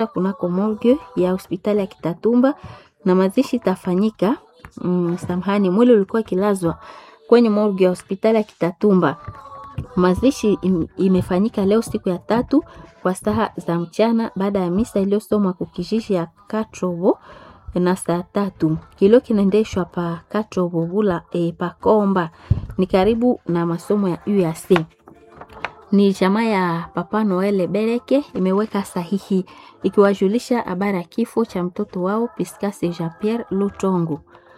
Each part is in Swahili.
kunako morgue ya hospitali ya Kitatumba na mazishi itafanyika mm, samahani, mwili ulikuwa ikilazwa kwenye morgue ya hospitali ya Kitatumba. Mazishi im, imefanyika leo siku ya tatu kwa saa za mchana baada ya misa iliyosomwa kukijiji ya Katrobo na saa tatu. Kilio kinaendeshwa pa Katrobo bula e, pa Komba ni karibu na masomo ya UAC. Ni jamaa ya Papa Noel Bereke imeweka sahihi ikiwajulisha habari ya kifo cha mtoto wao Piscase Jean Pierre Lutongo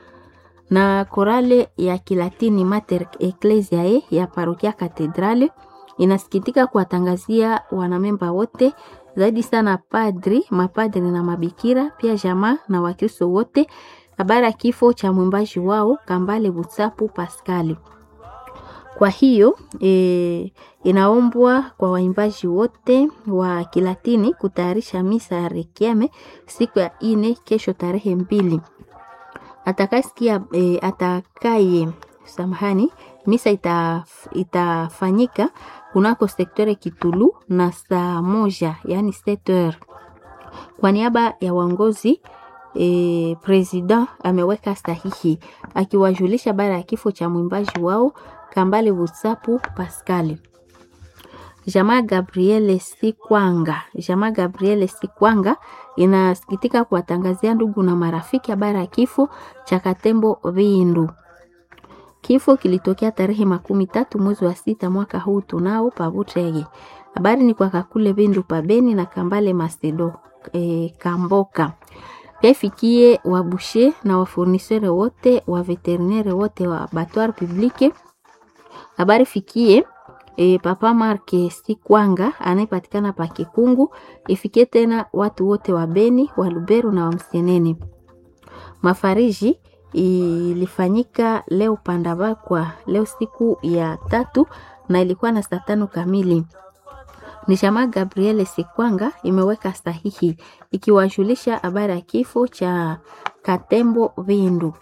na korale ya Kilatini Mater Ecclesiae ya parokia Katedrale inasikitika kuwatangazia wanamemba wote zaidi sana padri, mapadri na mabikira pia jamaa na Wakristo wote habari ya kifo cha mwimbaji wao Kambale Butsapu Paskali. Kwa hiyo e, inaombwa kwa waimbaji wote wa Kilatini kutayarisha misa ya rekiame siku ya ine kesho tarehe mbili atakasikia e, atakaye samahani, misa ita, itafanyika kunako sektore Kitulu na saa moja yani seteur. Kwa niaba ya waongozi e, president ameweka sahihi akiwajulisha baada ya kifo cha mwimbaji wao Kambale Butsapu Pascal. Jamaa Gabriele Sikwanga, jamaa Gabriele Sikwanga inasikitika kuwatangazia ndugu na marafiki habari ya kifo cha Katembo Vindu. Kifo kilitokea tarehe makumi tatu mwezi wa sita mwaka huu tunao Pabutege. Habari ni kwa Kakule Vindu Pabeni na Kambale Macedo e, Kamboka. Pia ifikie wabushe na wafurnisere wote wa veterinere wote wa Batoire Publique. Habari fikie E, Papa Marke Sikwanga anayepatikana pa Kikungu. Ifikie tena watu wote wa Beni, wa Lubero na wa Msenene. Mafariji ilifanyika leo Pandabakwa leo siku ya tatu na ilikuwa na saa tano kamili. Ni jamaa Gabriele Sikwanga imeweka sahihi ikiwajulisha habari ya kifo cha Katembo Vindu.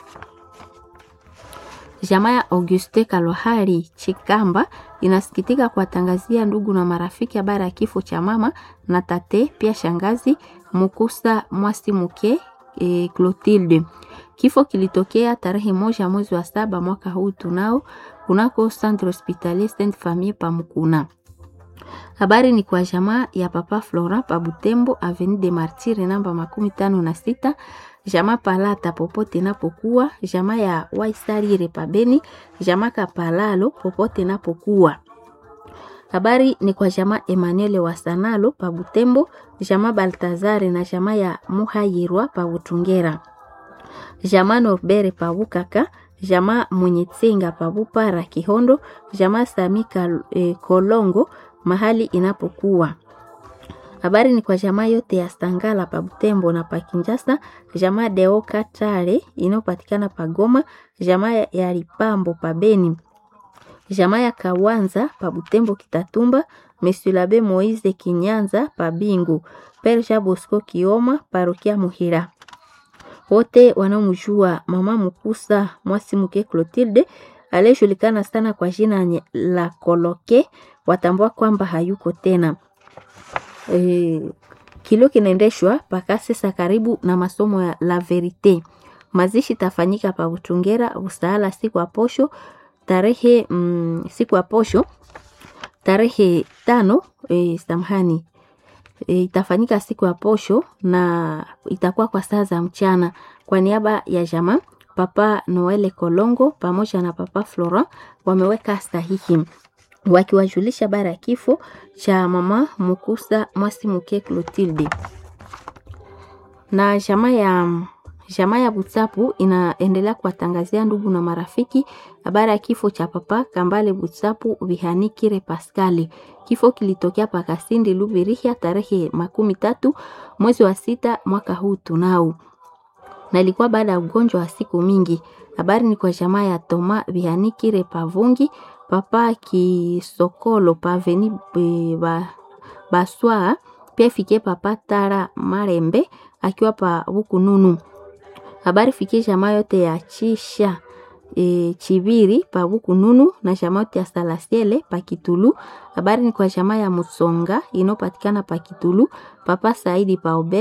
Jamaa ya Auguste Kalohari Chikamba inasikitika kuwatangazia ndugu na marafiki habari ya kifo cha mama na tate pia shangazi Mukusa Mwasi Muke e, Clotilde. Kifo kilitokea tarehe moja mwezi wa saba mwaka huu tunao kunako Centre Hospitalier Sainte Famille pa Mukuna. Habari ni kwa jamaa ya Papa Flora pa Butembo Avenue de Martyrs namba makumi tano na sita jamaa Palata popote napokuwa, jamaa ya Waisarire pabeni, jamaa Kapalalo popote napokuwa. Habari ni kwa jamaa Emmanuel Wasanalo pa Butembo, jamaa Baltazare na jamaa ya Muhayirwa pa Butungera, jamaa Norbere pa Bukaka, jamaa Munyetsenga pa Bupara Kihondo, jamaa Samika eh, Kolongo mahali inapokuwa habari ni kwa jamaa yote ya Stangala pa Butembo na pa Kinjasa, jamaa Deo Katare inayopatikana pa Goma, jamaa ya Lipambo pa Beni, jamaa ya Kawanza pa Butembo Kitatumba, Monsieur Labe Moise Kinyanza pa Bingu, Père Jean Bosco Kioma parokia Muhira. Wote wanaomjua mama Mukusa Mwasi Muke Clotilde aliyejulikana sana kwa jina la Koloke watambua kwamba hayuko tena. E, kilio kinaendeshwa mpaka sasa karibu na masomo ya La Verite. Mazishi tafanyika pa Butungera Usaala siku ya posho tarehe mm, siku ya posho tarehe tano e, samahani e, itafanyika siku ya posho na itakuwa kwa saa za mchana. Kwa niaba ya jamaa Papa Noele Kolongo pamoja na Papa Florent wameweka sahihi wakiwajulisha bara ya kifo cha mama Mukusa Mwasi Muke Clotilde. Na jamaa ya jamaa ya Butsapu inaendelea kuwatangazia ndugu na marafiki habari ya kifo cha papa Kambale Butsapu Bihanikire Pascali. Kifo kilitokea Pakasindi Lubirihia tarehe makumi tatu mwezi wa sita mwaka huu tunao, na ilikuwa baada ya ugonjwa wa siku mingi. Habari ni kwa jamaa ya Toma Bihanikire Pavungi papa Kisokolo paveni e, ba, Baswa pia fikie papa Tara Marembe akiwa pa Bukununu. Habari fikie jamaa yote ya Chisha e, Chibiri pa Bukununu na jamaa yote ya Salasiele pa Kitulu. Habari ni kwa jamaa ya Musonga inopatikana pa Kitulu, papa Saidi pa Obe